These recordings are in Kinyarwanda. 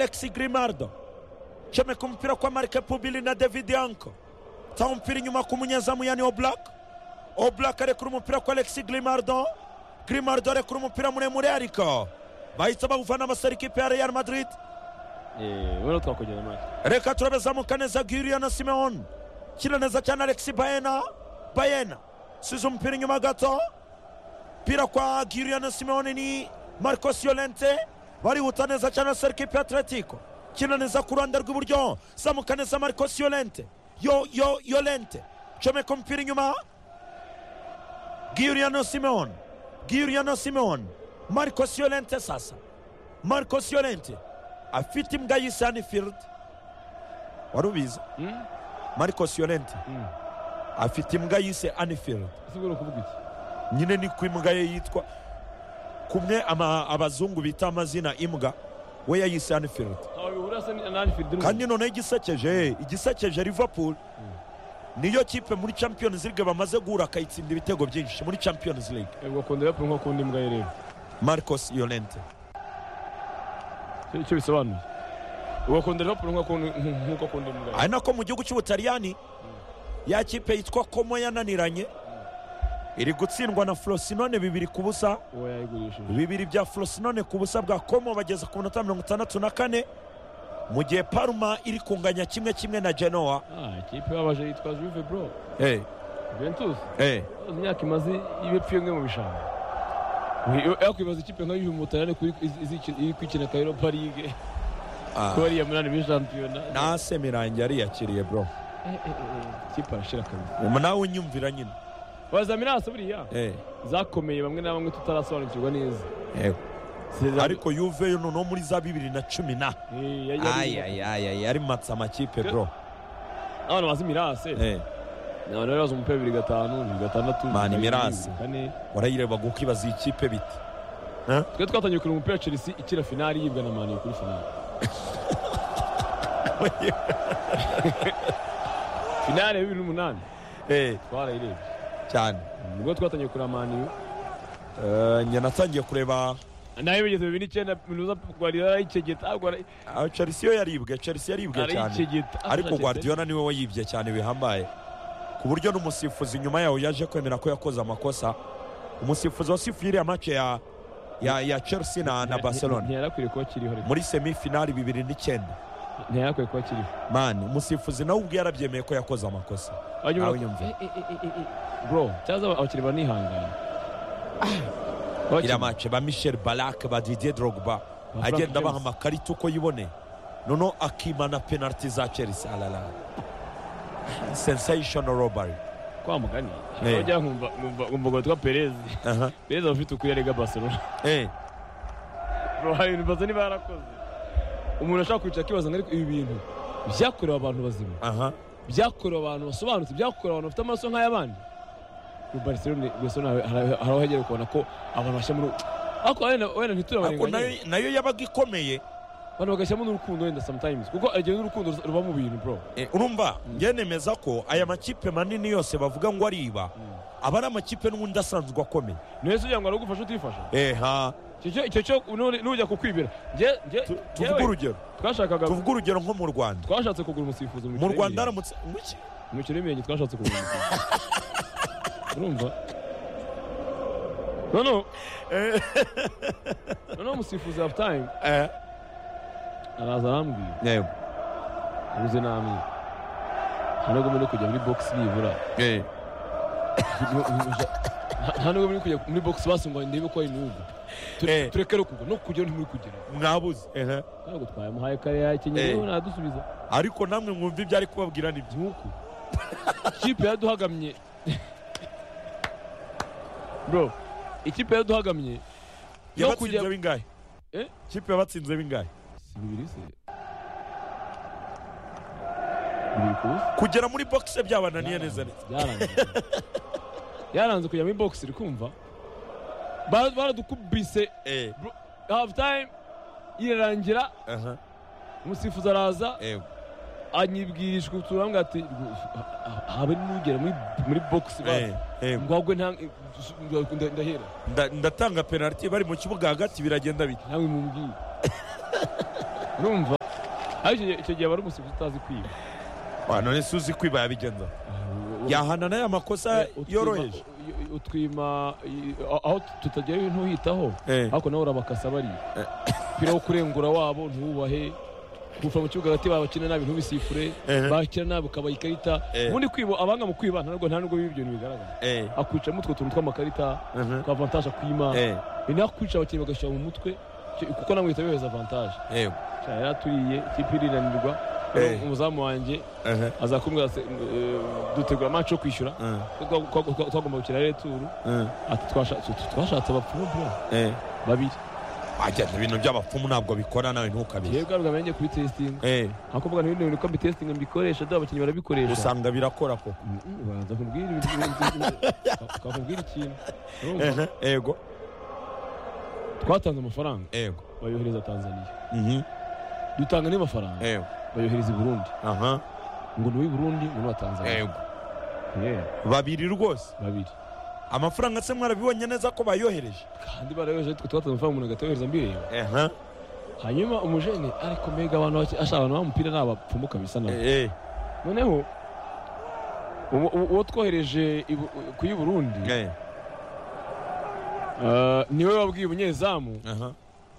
Alexi Grimaldo cyomeka umupira kwa marike pubili na David Yanko atanga umupira inyuma ku munyezamu yani Oblak Oblak arekura umupira kwa Alexi Grimaldo Grimaldo arekura umupira muremure ariko bahita bawuvana abasore ikipe ya Real Madrid rero twakongera amahirwe reka turabezamuka neza Giriya na Simeon kina neza cyane Alexi Bayena Bayena size umupira inyuma gato umupira kwa Giriya na Simeon ni Marcos Llorente barihuta neza cyane abasore ikipe ya Atletico kina neza ku ruhande rw'iburyo zamuka neza Marcos Llorente yo yo Llorente comeka umupira inyuma Giriano Simeon Giriano Simeon Marcos Llorente sasa Marcos Llorente afite imbwa y'isanfield wari ubizi Marcos Llorente afite imbwa yise Anfield ese ubwo kuvuga iki nyine ni ku imbwa ye yitwa kumwe ama- abazungu bita amazina imbwa we yayise Anfield ntawe bihura se na anfield kandi noneho igisekeje igisekeje liverpool niyo kipe muri champions league bamaze guhura akayitsinda ibitego byinshi muri champions league ubwo akunda yapfuye nko akunda imbwa ye rero marcos yolente Icyo- icyo bisobanuye ubwo akunda rero nko akunda nkuko akunda imbwa ye ari nako mu gihugu cy'ubutaliyani ya kipe yitwa komo yananiranye iri gutsindwa na frosinone bibiri ku busa uwo yayigurishije bibiri bya frosinone ku busa bwa komo bageze ku minota mirongo itandatu na kane mu gihe parma iri kunganya kimwe kimwe na genoa ah ikipe babaje yitwa juve bro hey, juventus hey. imyaka imaze ibe pfuye imwe mu bishanga yakwibaza ikipe nka yuve mutarane iri kwikina ka europa ligue Ah. kuba ariya munani muri shampiyona nase mirangi yariyakiriye bro Eh, eh, eh, ikipe arashira kabisa nawe unyumvira nyine bazaminasa buriya Eh, zakomeye bamwe na bamwe tutarasobanukirwa neza eh. Sezar- ariko yuve yo noneho muri za bibiri na cumi na Eh, yari- yari- ayayayay yari matsa amakipe bro abana bazi mirase Eh, abantu bari bazi umupira bibiri gatanu bibiri gatandatu Mani bibiri Mirase. kane warayirebaga uko ibaza iyi kipe bite Eh? twe twatangiye kureba umupira wa chelsea ikira finali yibwa na mani kuri finali finali ya bibiri n'umunani Eh, twarayirebye cyane ubwo twatangiye kureba mani Eh, njye natangiye kureba nayo bigeze bibiri n'icyenda minuza guardiola arayicegeta guara- Ah, chelsea yo yaribwe chelsea yaribwe cyane arayicegeta ariko guardiola niwe wayibye cyane bihambaye ku buryo n'umusifuzi nyuma yawo yaje kwemera ko yakoze amakosa umusifuzi wasifuye iriya mace ya, ya, ya chelsea na, na barcelona ntiyarakwiye kuba kiriho ariko. muri semifinali bibiri n'icyenda ntiyarakwiye kuba kiriho mani umusifuzi nawe ubwe yarabyemeye ko yakoze amakosa Wajya ubona- Nawe nyumva. Eh, eh, eh, eh, eh. bro cyaza abakiriya banihangana Abakinnyi- iriya mace ba michel barak ba didier drogba Ba Frank agenda abaha James. amakarita uko yiboneye noneho akimana penaliti za chelsea alala sensational robbery kwa mugani Eh. ujya nkumva nkumva nkumva ngo twa perezi Aha. perezi aba afite ukuri arega barcelona Eh, bro hari ibintu mbaza niba yarakoze umuntu ashaka kwicara akibaza ngo ariko ibi bintu byakorewe abantu bazima aha. byakorewe abantu basobanutse byakorewe abantu bafite amaraso nk'ay'abandi Kuri barcelona barcelona hari- hari aho hagera kubona ko abantu bashyira muri ariko wenda wenda Ariko nayo ntiturabarenganye nayo yabaga ikomeye abantu bagashyiramo n'urukundo wenda sometimes kuko igihe n'urukundo ruba mu bintu bro Eh, urumva njye nemeza ko aya makipe manini yose bavuga ngo ariba aba ari amakipe n'ubundi asanzwe akomeye niyo se ugira ngo aragufashe utifasha eha Icyo cyo- icyo cyo none- nujya kukwibira Njye- njye- tuvuge njyewe urugero twashakaga tuvuge urugero nko mu rwanda twashatse kugura umusifuzi mu mikino rwanda y'imirenge. haramutse mu ki? Mu mikino y'imirenge twashatse kugura umusifuzi urumva noneho noneho umusifuzi hafu tayime Eh, araza arambwira yego. ubuze namwe nta nubwo muri kujya muri bogisi nibura Eh, Nta- nta nubwo muri kujya muri bogisi basi ngo ndebe ko ari n'ubu Eh. turekere kugwa no kujya ntimuri kugera mwabuze Ehe. ntabwo twamuhaye kare yakenyeye Eh. rero ntadusubiza ariko namwe mwumva ibyo ari kubabwira ni byo nk'uku ikipe yaduhagamye bro ikipe yaduhagamye no yabatsinze kujya bingahe Eh? kipe yabatsinze bingahe si bibiri se bibiri ku busa kugera muri boxe byabananiye neza neza Byaranze. yaranze kujya muri box iri kumva Bara- baradukubise Eh, half time irarangira aha, umusifuzi araza yego. anyibwirishwa utuntu arambwira ati habe n'ugera muri muri box Eh, eh, ngo agwe nta nda- ndahera nda- ndatanga penaliti bari mu kibuga hagati biragenda bite nawe mubwiye urumva ariko icyo gihe- icyo gihe aba ari umusifuzi utazi kwiba Ah, none se uzi kwiba yabigenza yahana n'aya makosa Utwima- yoroheje u- utwima i- aho tutagera ntuhitaho Eh. ariko nawe urabakasa bariya umupira wo kurengura wabo ntuwubahe kuva mu kibuga hagati babakina nabi ntubisifure Eh. bakira nabi ukabaha ikarita Eh. ubundi kwiba abanga mu kwiba ntabwo nta nubwo biba ibyo ntibigaragara Eh, akwicamo utwo tuntu tw'amakarita mhm, twa avantage akwima eh, ni naho kwica abakinnyi bagashyira mu mutwe icyo- kuko nawe uhita bibaza avantage eh, Cya, yari aturiye ikipe irinanirwa Eh. umuzamu wanjye eh, azakumbwira se, eh, dutegura match yo kwishyura eh, Twa- twa- twa- twagomba gukina rero turu eh, ati twasha- tu- twashatse abapfumu bro eh. babiri Ajya, ibintu by'abapfumu ntabwo bikora nawe ntukabihe yebwe ntabwo amenye kuri testing Eh, aho kuvuga n'ibindi bintu ko mbitestinga mbikoresha dore abakinnyi barabikoresha usanga birakora koko Mm, mm, banza kumbwira ibintu- bakakubwira ikintu Urumva? Eh, ego twatanze amafaranga ego bayohereza tanzania Mhm, dutanga n'ayo mafaranga ego bayohereza i burundi aha ngo ni uw'i burundi ngo n'uwa tanzania ego Yeah, babiri rwose babiri amafaranga se mwarabibonye neza ko bayohereje kandi barayohereje twe twatanze amafaranga umuntu agatohereza mbireba Aha, hanyuma umujene ariko mbega abantu bake- ashaka abantu b'umupira ni abapfumu kabisa nabo eh, noneho uwo- uwo uwo twohereje i Bu- ku y'i burundi eh, eh, niwe wabwiye umunyezamu aha,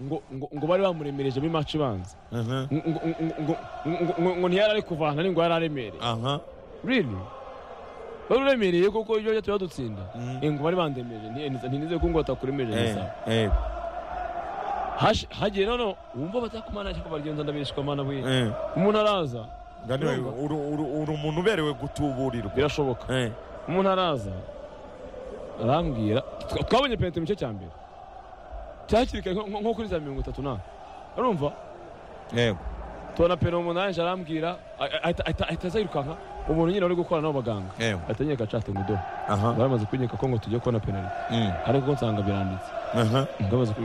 ngo ngo- ngo bari bamuremerejemo imaci ibanza aha, ngo- ngo- ngo- ngo- ngo- ngo- ngo ntiyari ari kuvana ni ngo yari aremereye aha, really wari uremereye kuko ibyo bajya turadutsinda mhm, ngo bari bandemeje nti- ntinizeye ko ngo batakuremereje eh, gusa eh, Haje- hagiye noneho wumva batakumana ariko baragenda ndabeshwa mana bwe eh. umuntu araza Daniel, Urumva? uri uri- uri umuntu uberewe gutuburirwa birashoboka Eh, umuntu araza arambwira twa- twabonye penaliti mu gice cya mbere cyakiri kare nko- nko nko kuri za mirongo itatu na urumva yego tubona penaliti umunani aje arambwira a- a- ahita- ahita ahita aza yirukanka umuntu nyine uri gukora n'abo baganga yego ahita anyereka acate ngo do aha bari bamaze kunyereka ko ngo tujye kubona penaliti mm, ariko nsanga biranditse aha bamaze ku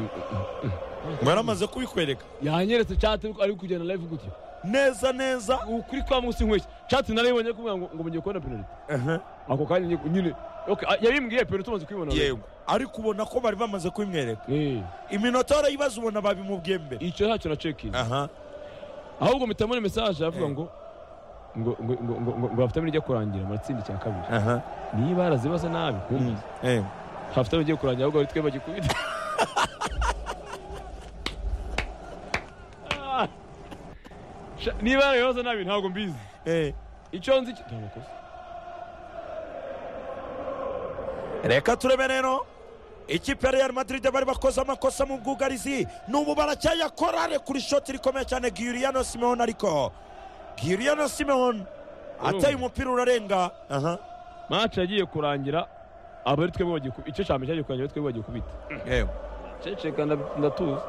mwaramaze kubikwereka yanyeretse cate ariko ari kugenda live gutya neza neza ukuri kwa munsi nk'iki cate narayibonye kuvuga ngo ngo mugiye kubona penaliti aha ako kanya nyine- nyine okay, a- yabimbwiye penaliti tumaze kuyibona yego ariko ubona ko bari bamaze kubimwereka Eh, iminota warayibaza ubona babimubwiye mbere icyo ntacyo na cekingi aha ahubwo mpitamo mesaje avuga Eh. ngo ngo ngo ngo ngo ngo ngo hafitamo ijya kurangira amatsinda icya kabiri aha niba yarazibaza nabi mm, yego hafitamo igiye kurangira ahubwo twe bagikubita Ah. Sha- niba yarabibaza nabi ntabwo mbizi eh icyo nzi cyo- nta makosa reka turebe rero ikipe ya real madrid bari bakoze amakosa mu bwugarizi n'ubu baracyayakora re kuri shoti rikomeye cyane giriano simeon ariko giriano simeon ataye umupira urarenga aha match yagiye kurangira abari twebwe bagikubita icyo cyambere cyagiye kurangira abari twebwe bagikubita yego ceceka nda- ndatuza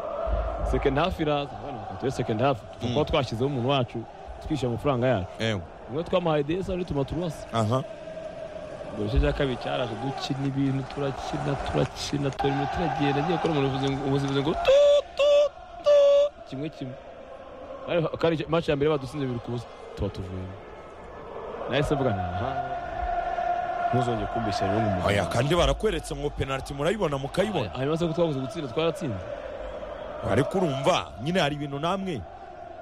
second half iraza abana bakatuye second half tuba twashyizeho umuntu wacu twishyura amafaranga yacu yego umwe twamuhaye desa undi tuma turuwasi aha ubwo igice cya kabiri cyaraje dukina ibintu turakina turakina turimo turagenda agiye gukora umuntu uvuze ngo- umuzivuze ngo tu tu tu kimwe kimwe Ariko kandi icyo- match ya mbere badusinze bibiri ku busa tuba tuvuyemo nahise mvuga ntaha ntuzongere kumbeshya rero nk'umuntu oya kandi barakweretse ngo penaliti murayibona mukayibona hanyuma se ko twabuze gutsinda twaratsinze ariko urumva nyine hari ibintu namwe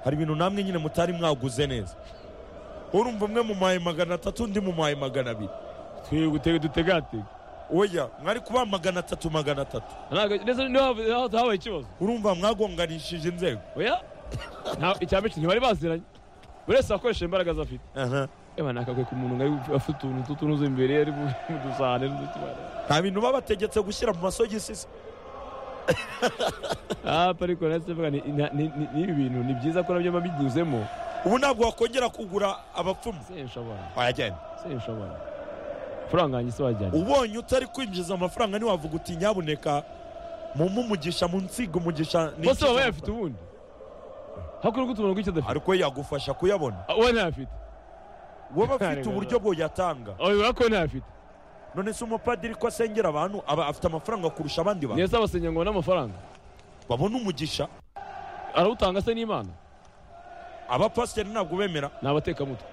hari ibintu namwe nyine mutari mwaguze neza urumva umwe mumaye magana atatu undi mumaye magana abiri twegutege dutegatega oya mwari kubaha magana atatu magana atatu ntabwo ndetse niho hav- niho habaye ikibazo urumva mwagonganishije inzego oya nta- icya mbere ntibari baziranye buri wese akoresha imbaraga ze afite aha Eba nakakwe ku muntu ngari afite utuntu tw'utunuza imbere ari mu mu dusahane n'udukibara. nta bintu babategetse gushyira mu masogisi se Ah, ariko nahise mvuga ni ni- ni- ni- n'ibi bintu ni byiza ko nabyo mba binyuzemo. ubu ntabwo wakongera kugura abapfumu Sinshobora, wayajyana sinshobora. Amafaranga yanjye siwajyanye. ubonye utari kwinjiza amafaranga ntiwavuga uti nyabuneka mumpe umugisha munsiga umugisha nikize Bose baba amafaranga." bayafite ubundi. Hakuru kutumana ngo icyo adafite. ariko yagufasha kuyabona Ah, Uwo ntayafite. wowe afite uburyo buyatanga Oya urabona ko we ntayafite. none se umupadiri ko asengera abantu aba afite amafaranga kurusha abandi bantu Neza abasenya ngo n'amafaranga. babona umugisha Arawutanga se n'Imana. abapasiteri ntabwo bemera Ni abatekamutwe.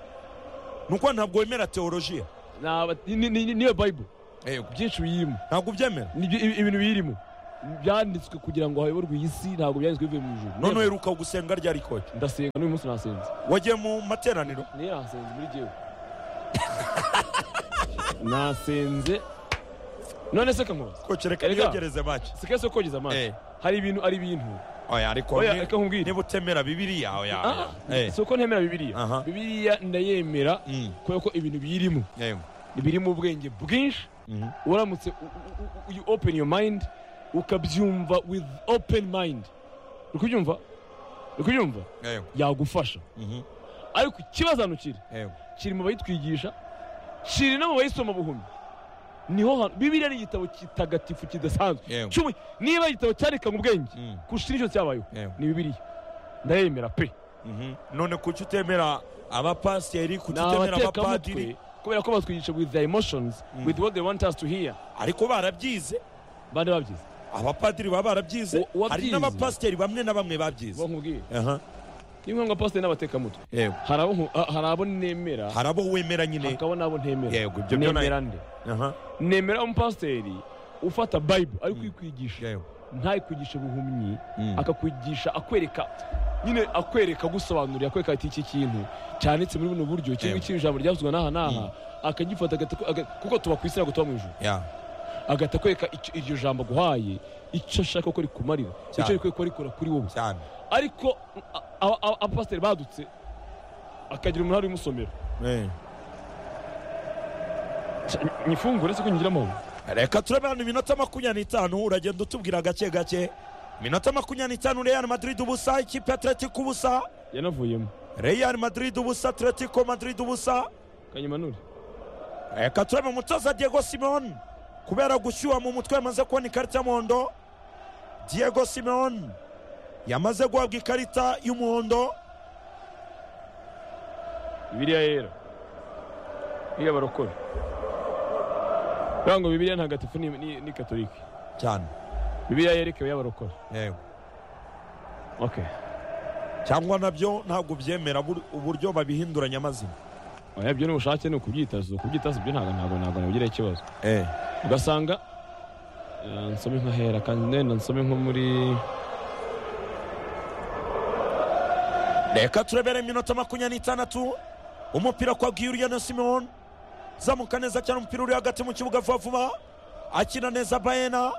ni uko ntabwo wemera teolojiya Ni aba- ni- ni- ni- niyo Bible. Byinshi biyirimo. ntabwo ubyemera Ni ibyo- ibi- ibintu biyirimo. byanditswe kugira ngo hayoborwe iyi si ntabwo byanditswe bivuye mu ijuru none uheruka gusenga ryari koca ndasenga n'uyu munsi nasenze wagiye mu materaniro niyo nasenze muri jyewe nasenze none se kamubaza koca reka Erega. niyegereze make si kese kogeza amazi Eh. hari ibintu ari ibintu oya ariko oya ni- reka nkubwire niba utemera bibiliya oya Ah, oya. Eh, si uko ntemera bibiliya Aha. bibiliya ndayemera mm, kubera ko ibintu biyirimo yego. birimo ubwenge bwinshi Mhm. uramutse u- u- u- you open your mind ukabyumva with open mind uri kubyumva uri kubyumva Yego. yagufasha Mhm. ariko ikibazo hano kiri Yego. kiri mu bayitwigisha kiri no mu bayisoma buhumyi niho hano bibiliya ni igitabo kitagatifu kidasanzwe Yego. Cy'ubu niba igitabo cyandikanywe ubwenge Mm. kurusha nicyo cyabayeho Yego. ni bibiliya ndayemera pe Mhm. none kuki utemera abapasiteri kuki ni utemera abapadiri abatekamutwe kubera ko batwigisha with their emotions with what they want us to hear ariko barabyize bande babyize abapadiri baba barabyize Wa- wabyize? hari n'abapasiteri bamwe na bamwe babyize bo nkubwiye Aha. ni ngombwa pasiteri n'abatekamutwe Yego. hari abo nku- ha- hari abo nemera hari abo wemera nyine hakaba n'abo ntemera yego ibyo byo nayo nemera nde Aha. nemera umupasiteri ufata bible ari kuyikwigisha Yego. ntakwigishe buhumyi Mm. akakwigisha akwereka nyine akwereka agusobanurira akwereka ati iki kintu cyanditse muri buno buryo iki Yego. ngiki ijambo ryavuzwe n'aha n'aha akagifata agata- aga- kuko tuba ku isi ntabwo tuba mu ijuru Ya. agahita akwereka icyo- iryo jambo aguhaye icyo ashaka ko rikumarira Cyane. icyo rikwiye kuba rikora kuri wowe cyane ariko a- a- a- abapasiteri badutse akagira umunara umusomera Eh. nyifungure se ko nyigiramo ubu reka turabana iminota makumyabiri n'itanu uragenda utubwira gake gake iminota makumyabiri n'itanu real madrid ubusa ikipe atletico ubusa yanavuyemo real madrid ubusa atletico madrid ubusa kanyimanure reka turebe umutoza diego simon kubera gushyuha mu mutwe yamaze kubona ikarita y'umuhondo diego simon yamaze guhabwa ikarita y'umuhondo bibiliya yera iyo barokora ngo bibiliya ntagatifu ni, ni, ni katolike cyane bibiliya yera ikaba y'abarokora yego okay cyangwa nabyo ntabwo byemera bur- uburyo babihinduranya amazina oya byo ni ubushake ni ukubyitazo kubyitazo byo ntabwo ntabwo ntabwo nabigira ikibazo eh ugasanga eh, nsome nkahera kandi nenda nsome nko muri reka turebere iminota makumyabiri n'itandatu umupira kwa Guiliano simon zamuka neza cyane umupira uri hagati mu kibuga vuba vuba akina neza bayena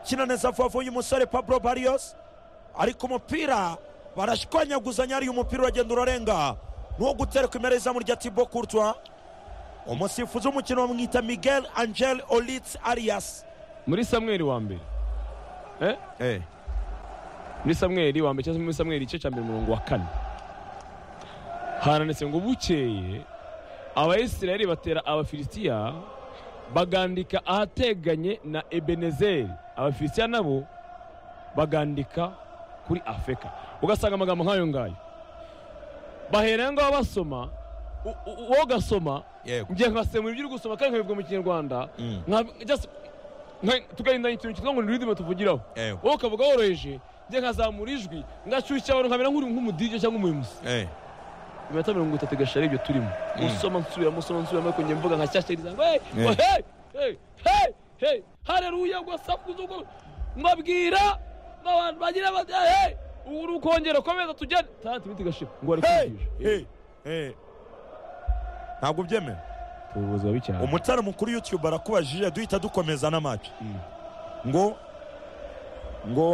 akina neza vuba vuba uyu musore pablo barrios ariko umupira barashwanyaguzanya ariyo umupira uragenda urarenga nuwo gutereka imbere y'izamu rya tibo kurtwa umusifuzi w'umukino bamwita miguel angel olitz arias muri samweli wa mbere eh? muri samweli wa mbere cyangwa se muri samweli igice cya mbere umurongo wa kane haranditse ngo bukeye abayisirayeli batera abafilisitiya bagandika ahateganye na ebenezeri abafilisitiya nabo bagandika kuri afurika ugasanga amagambo nk'ayo ngayo bahereye ngaho basoma u- u- wowe ugasoma yego njye nkasemura ibyo uri gusoma kandi nkabibwa mu kinyarwanda nka- just- nka- tugahinda ikintu kitwa ngo ni ururimi tuvugiraho wowe ukavuga woroheje njye nkazamura ijwi ngashyushya abantu nkamera nk'uri nk'umudije cyangwa umuyobozi iminota mirongo itatu igashira ari ibyo turimo usoma nsubiramo usoma nsubiramo ariko njye mvuga nka shyashyiriza ngo hey Eh. hey hey hey hey hareruya gwasakuza ubwo mbabwira n'abantu bagira bati hey uri ukongera komeza tugende tandatu iminota igashira ngo bari Hey! kwigisha Hey! Hey! ntabwo byemera ubuyobozi bubi cyane umutara mukuru youtube arakubajije duhita dukomeza n'amacu Mm. ngo ngo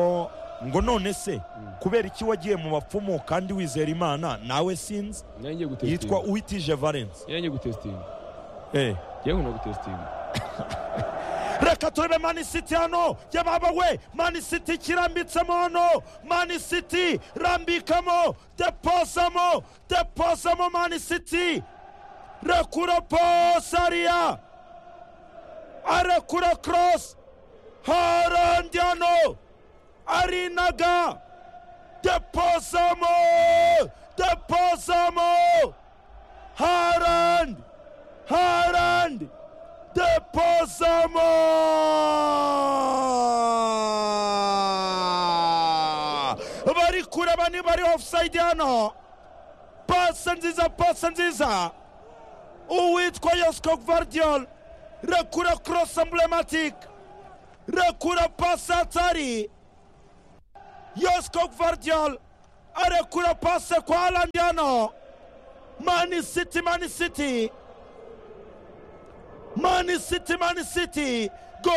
ngo none se Mm. kubera iki wagiye mu bapfumu kandi wizera imana nawe sinzi nari ngiye gutesitinga yitwa uwitije valence nari ngiye gutesitinga Eh. ngiye nkunda gutesitinga reka turebe mani siti hano yababa we mani siti kirambitsemo hano mani siti rambikamo deposamo deposamo mani siti rekura posariya arekura korosi harandi hano arinaga deposamo deposamo harandi harandi deposamo bari kureba niba ari offside hano pasa nziza pasa nziza uwitwa yosco gvardiol rekura cross emblematic rekura pasi hatari yosiko varidiyari arekura pasi kwa randiyano mani siti mani siti mani siti mani siti go